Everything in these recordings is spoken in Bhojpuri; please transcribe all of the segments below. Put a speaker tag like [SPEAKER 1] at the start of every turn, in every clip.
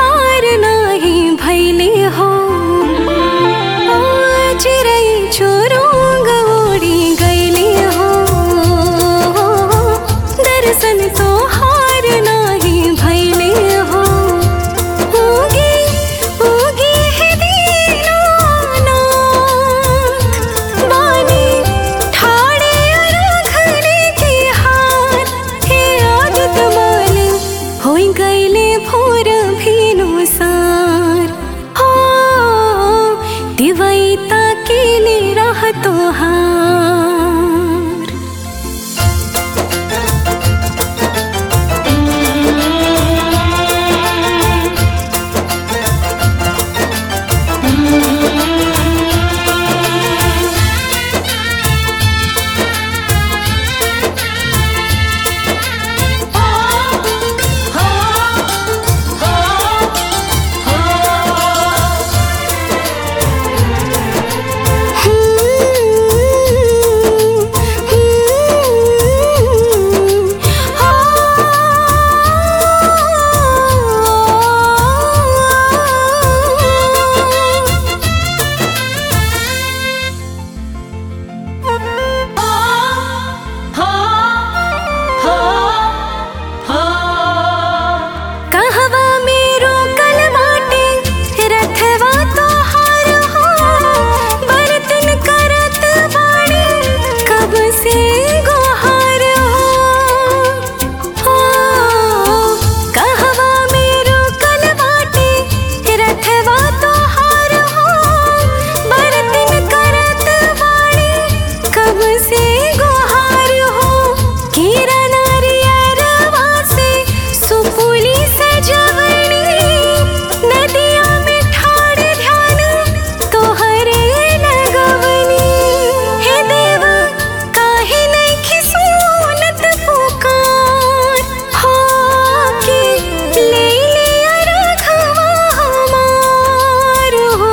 [SPEAKER 1] तोहार नाही भैले हो चिरई चोरोंग ओड़ी गैले हो दर्शन तोहार नाही भैले हो उगी उगी है दीनानाथ बानी ठाड़े रखने की हार हे आदत माल होई गईले भोर भीनु सार हो दिवैता के ले रह तोहार कहवा मेरो कलवाटे रथवा तोहार हो बरतन करत बाड़ी कब से गोहार हो कहवा मेरो कलवाटे रथवा तोहार हो बरतन करत बाड़ी कब से गोहार हो केरा नारियरवा से सुपुली सजवनी नदिया में ठाड़ ध्यान तोहरे लगवनी हे देव काहे नइखे सुनत पुकार हो के ले लिया रखवा हमार हो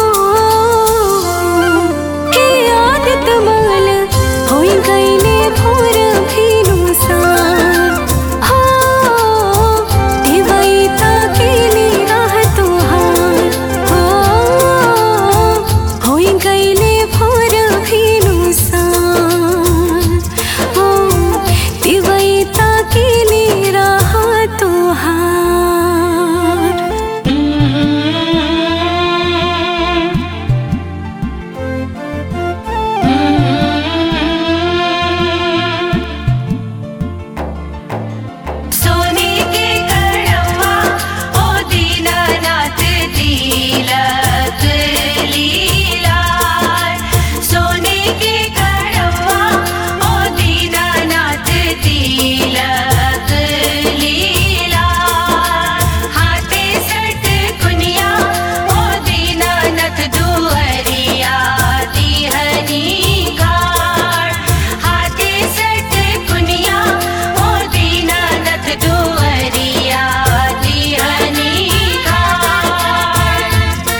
[SPEAKER 1] हे आदत माल होई गईले भोर भीनु सार हो दिवैता के ले राह तोहार हो होई गईले भोर भीनु सार हो दिवैता के ले राह तोहार
[SPEAKER 2] सोने के कड़वा ओ दीनानाथ तिलक लीलार सोने के कड़वा ओ दीनानाथ तिलक लीलार हाथे सट कुनिया ओ दीनानाथ दुअरिया दिहनी घाट हाथे सट कुनिया ओ दीनानाथ दुअरिया दिहनी घाट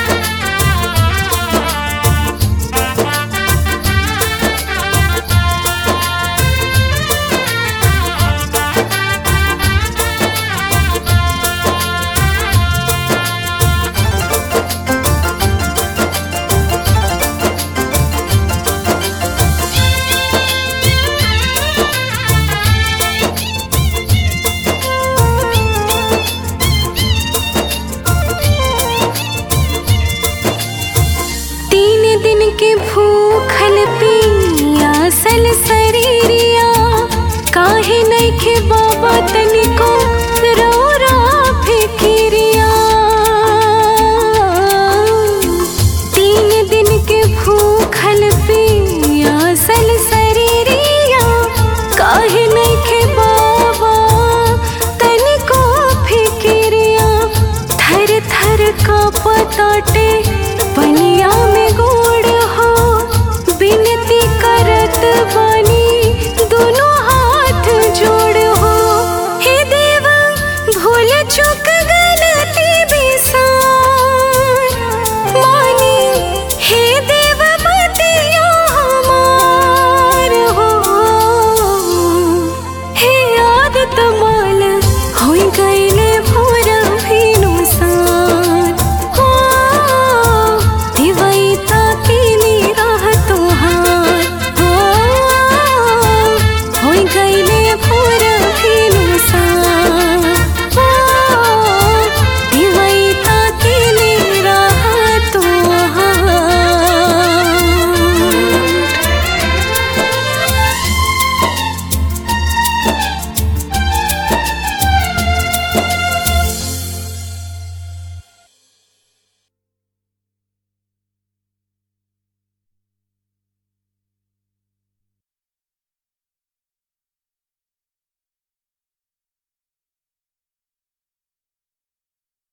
[SPEAKER 1] तीन दिन के भूखल पियासल शरीरिया काहे नइखे बाबा तनिको रो रो फिकिरिया तीन दिन के भूखल पियासल शरीरिया काहे नइखे बाबा तनिको फिकिरिया थर थर का पताटे पनिया में गो